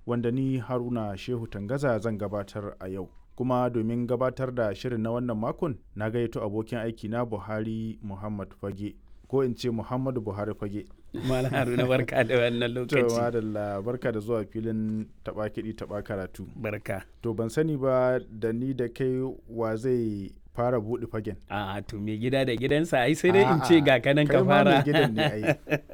wanda ni Haruna Shehu Tangaza zan gabatar a yau. Kuma domin gabatar da shirin na wannan makon na gayyato abokin aiki na Buhari Muhammad Fage ko in ce Muhammadu Buhari Fage. Malam Haruna barka da wannan To lokaci. madalla barka da zuwa filin taɓa kiɗi taɓa karatu. Barka. To ban sani ba da ni da kai wa zai fara buɗe fagen. A to me gida da gidansa ai sai dai in A'a, ce ga kanan kai ka ma mai fara. gidan ne ai.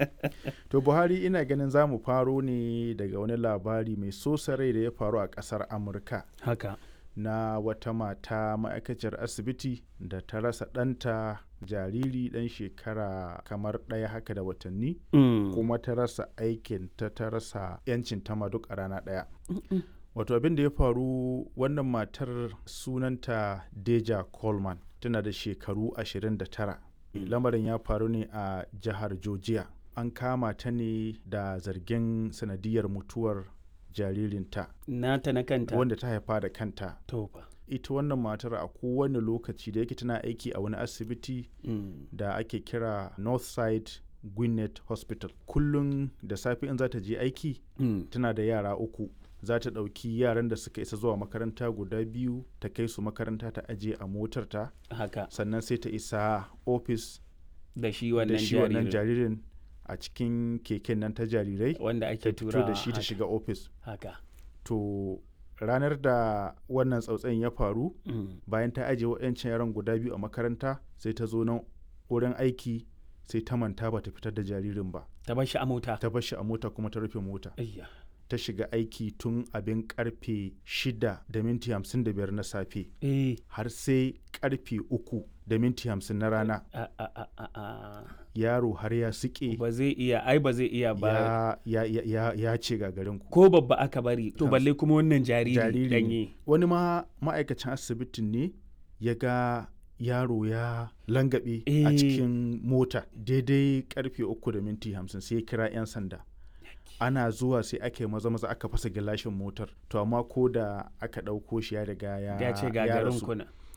To Buhari ina ganin za mu faro ne daga wani labari mai sosa rai da ya faru a ƙasar Amurka Haka. na wata mata ma'aikaciyar asibiti da ta rasa ɗanta jariri ɗan shekara kamar ɗaya haka da watanni Mm. kuma ta rasa aikin ta ta rasa 'yancin ta ma duk a rana ɗaya. Wato abin da ya faru wannan matar sunanta Deja Coleman tana da shekaru 29. Lamarin ya faru ne a jihar Georgia. An kama ta ne da zargin sanadiyar mutuwar jaririnta Nata na kanta. wanda ta haifa da kanta. To fa. Ita wannan matar a kowane lokaci da yake tana aiki a wani asibiti Mm. da ake kira Northside Gwinnett Hospital. Kullum da safe in za ta je aiki Mm. tana da yara uku za ta ɗauki yaran da suka isa zuwa makaranta guda biyu ta kai su makaranta ta aje a motarta Haka. sannan sai ta isa ofis Da shi da wannan shi wannan jaririn. jaririn a cikin keken nan ta jarirai Wanda ta ake fito tura da shi ta shiga ofis Haka. to ranar da wannan tsautsayin ya faru Mm. bayan ta aje waɗancan yaran guda biyu a makaranta sai ta zo nan wurin aiki sai ta manta ba ta fitar da jaririn ba Ta bar shi a mota. ta bar shi a mota kuma ta rufe mota Ayya. ta shiga aiki tun abin karfe 6 da minti 55 na safe Eh. har sai karfe 3 da minti 50 na rana A a a a a. yaro har ya suke Ba zai iya ai ba zai iya ba. ya, ya, ya, ya, ya ce gagarinku Ko babba aka bari. To balle kuma wannan jariri jariri ne. danye. wani ma ma'aikacin asibitin ne ya ga yaro ya langabe a Eh. cikin mota daidai karfe 3 da minti 50 sai ya kira 'yan sanda ana zuwa sai aka yi maza maza aka fasa gilashin motar to amma ko da aka ɗauko shi ya riga ya Ya ce ya gagarin rasu. kuna.